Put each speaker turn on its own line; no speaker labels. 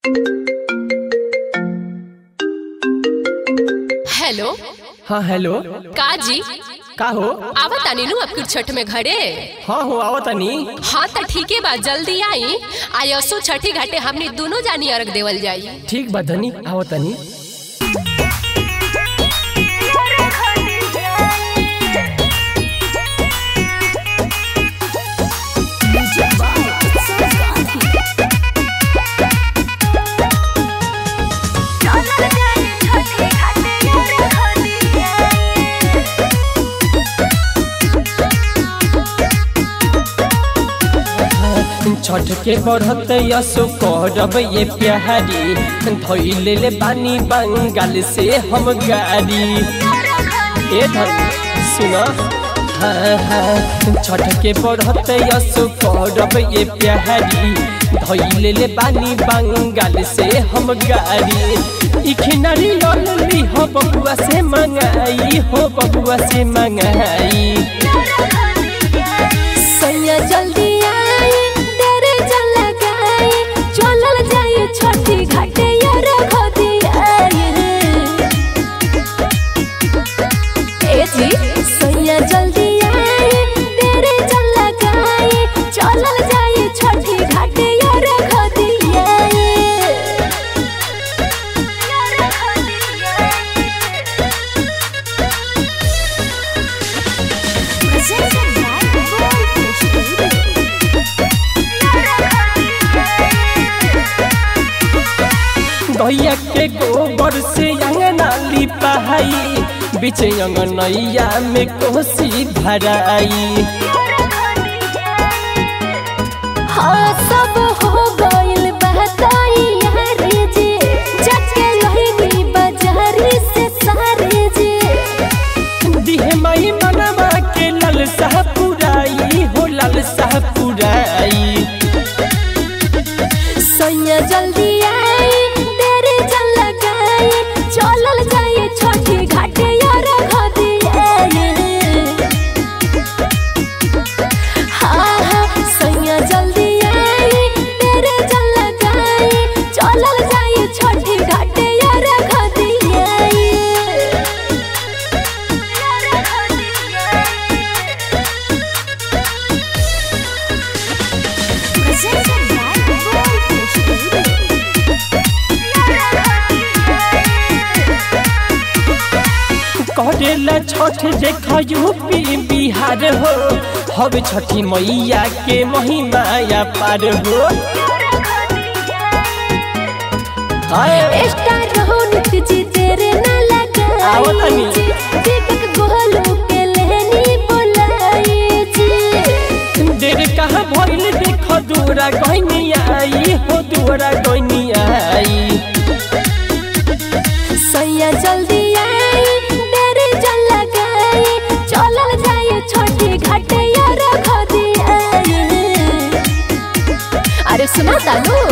Hello
हाँ hello
का जी
का हो
आवत तानी नु अब छठ में घरे
हाँ हो आओ तनी
हाँ तो ठीक है बा जल्दी आई आयसो छठी घाटे हमनी दोनों जानी अर्घ देवल जाई
ठीक बा धनी आओ तनी छठ के बढ़त यसो करब ये प्यारी धैले ले बानी बंगाल से हम गाड़ी ए धन सुन हाँ, हाँ, छठ के बढ़त यसो करब ये प्यारी धैले ले बानी बंगाल से हम गाड़ी इखिनारी लली हो बबुआ से मंगाई हो बबुआ से मंगाई
सैया जल्दी आई तेरे जल लगाई चलल जाए छठी घाटे यार घोदी आई ए जी सैया जल्दी आई तेरे जल लगाई चलल जाए छठी घाटे यार घोदी आई
गैया के गोबर से अंगना लिपाई बीच अंगनैया में कोसी भराई
हाँ सब हो गइल बहताई यार जी जाके लहिनी बाजारी से सारे जी
दिहे माई मनवा के लल साह पुराई हो लल साह पुराई
सैया जल्दी आई तेरे जल लगाई चलल जाए छोटी घाटे यार घदी आई हाँ हाँ सैया जल्दी आई तेरे जल लगाई चलल जाए छोटी घाटे यार घदी आई
करेला छठ देखा यूपी बिहार हो हब छठी मैया के महिमाया पार हो हाय
स्टार रहो नित्य जी तेरे ना
आओ
लगाई
तनी।
जी दीपक गोलू के लेनी बुलाई जी
देर कहाँ भइल देख दूरा गइनी आई हो दूरा गइनी आई
सैया जल्दी आई तेरे जल लगाई चलल जाए छोटी घाटे यार खदी आई अरे सुना तालू